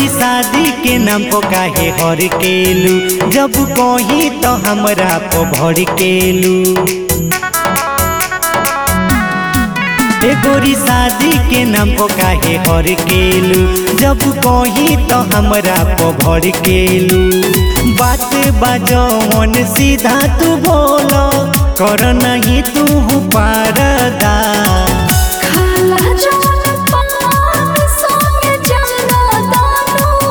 शादी के नाम को काहे हर केलू जब कही तो हमरा को भर केलू ए गोरी शादी के नाम को काहे हर केलू जब कही तो हमरा को भर केलू बात बाजवन सीधा तू बोलो कर नहीं तू पारदा खाला जवन पान संगे जाना दानो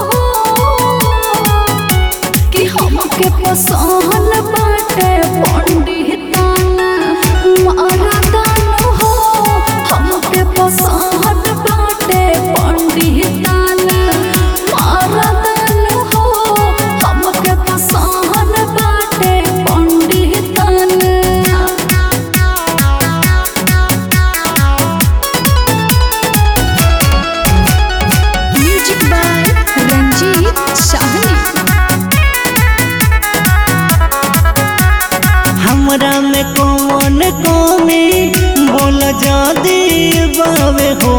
कि हमके पसंद बाटे पंडिताना मारा दानो हो हमके पसंद बाटे पंडिताना मारा दानो हो हमके पसंद बाटे पंडिताना म्यूजिक बाय रंजीत साहनी हमरा में कौन कमी बोल जादी बावे हो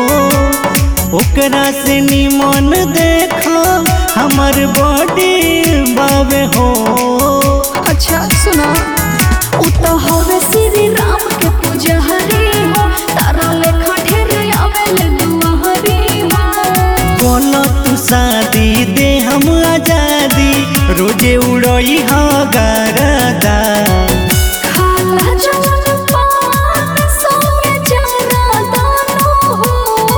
ओकरा से निमन देखो हमर बॉडी बावे हो अच्छा सुना उ तो हवे श्री राम के पुजहरी हो तारा लेखा ढेर आवेल दुआहरी हो बोलो तू शादी दे हम आजादी रोजे उड़ई हा गरदा खाला जवन पान संगे जाना दानो हो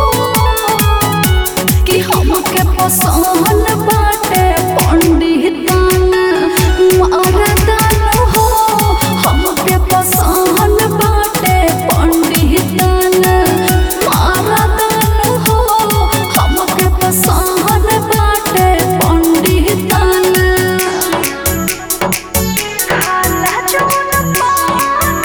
कि हमके पसंद बाटे पंडिताना मारा दानो हो हमके पसंद बाटे पंडिताना मारा दानो हो हमके पसंद बाटे पंडिताना खाला जवन पान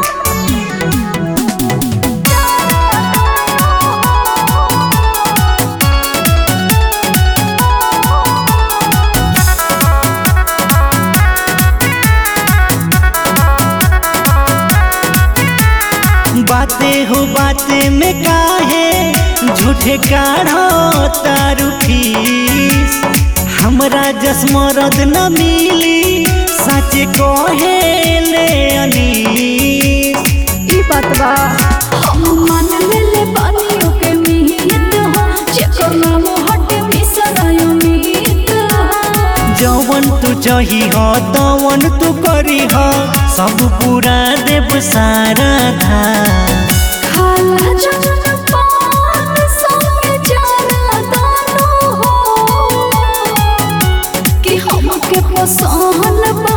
बातें हो बातें में काहे झूठे काढ़ो तारू फीस हमरा जसमरद न मिली सच कहे ले अनीस ई बात बा हम मान लेले बानियों के मीत हो जेकर नाम हटे मिसरायो मीत हो जवन तू चाही हो तवन तू करी हो सब पूरा देव सारा धा खाला जवन पान संगे जाना दानो हो कि हमके पसंद बा